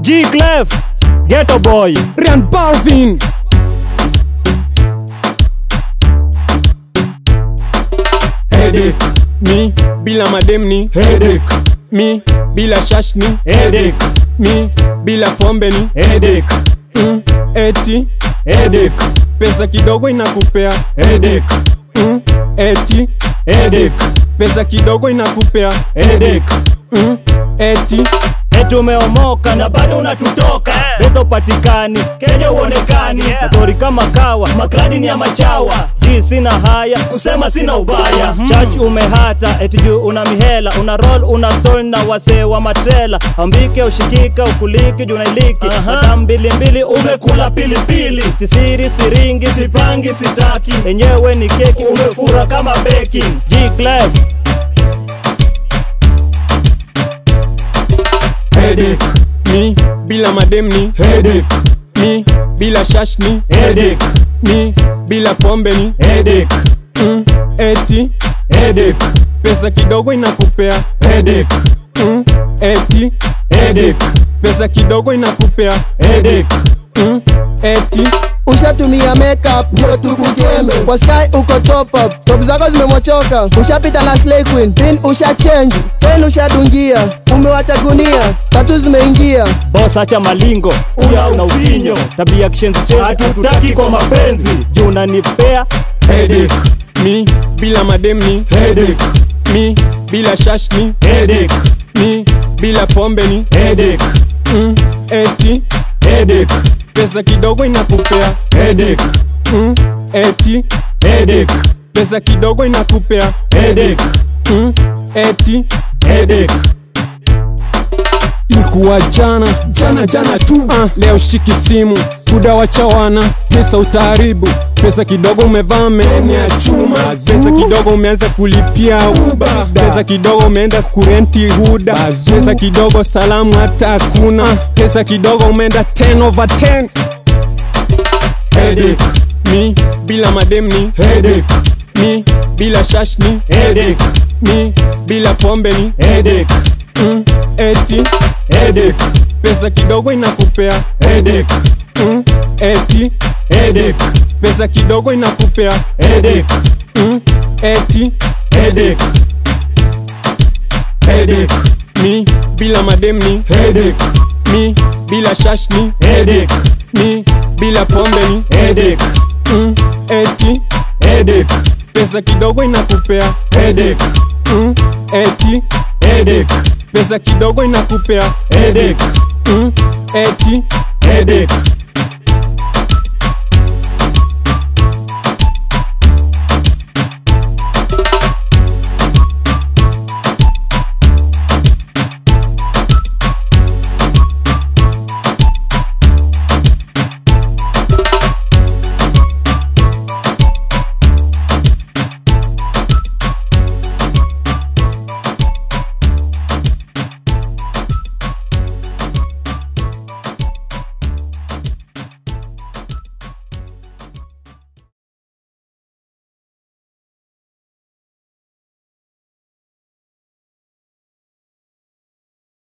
G Clef, Ghetto Boy, Ryan Balvin Headache Mi bila madem ni Headache, Mi bila shash ni Headache, Mi bila pombe ni Headache, mm, Eti Headache, pesa kidogo inakupea Headache, mm, Eti Headache, pesa kidogo inakupea Headache. mm, Eti Eti umeomoka na bado unatutoka Pesa upatikani, Kenya uonekani Motori kama kawa, makladi ni ya machawa Ji sina haya, kusema sina ubaya Church umehata, eti juu una mihela Una roll, una stall na wasee wa matrela Ambike, ushikika, ukuliki, juu nailiki Madam mbili mbili, umekula pilipili Sisiri, siringi, sipangi, sitaki Enyewe ni keki, umefura kama baking G Clef, Headache Mi bila madem ni Headache, Mi bila shash ni Headache, Mi bila pombe ni Headache, mm, Eti Headache, pesa kidogo inakupea Headache, mm, Eti Headache, pesa kidogo inakupea Headache, mm, Eti ushatumia makeup ndio tukujembe kwa sky uko top up top zako zimemochoka ushapita na slay queen pin usha change ten ushadungia umewacha gunia tatu zimeingia boss acha malingo uya una ufinyo tabia kishenzi hatutaki kwa mapenzi juu unanipea Headache Mi bila madem ni Headache, Mi bila shash ni Headache, Mi bila pombe ni Headache, mm, Eti Headache, pesa kidogo inakupea Headache, mm, Eti Headache, pesa kidogo inakupea Headache, mm, Eti Headache, Ilikuwa jana jana jana tu uh, leo shiki simu kuda wachawana pesa utaharibu pesa kidogo umevaa meni ya chuma pesa kidogo umeanza kulipia uba pesa kidogo umeenda kurenti huda pesa kidogo salamu hata hakuna pesa kidogo umeenda 10 over 10 Headache, mi bila madem ni Headache, mi bila shash ni Headache, mi bila pombe ni Headache, mm, eti Headache, pesa kidogo inakupea Headache, mm, eti Headache, pesa kidogo inakupea Headache, mm, eti Headache, Headache, mi bila madem ni Headache, mi bila shash ni Headache, mi bila pombe ni Headache, mm, eti Headache, pesa kidogo inakupea Headache, mm, eti Headache, pesa kidogo inakupea Headache, mm, eti Headache,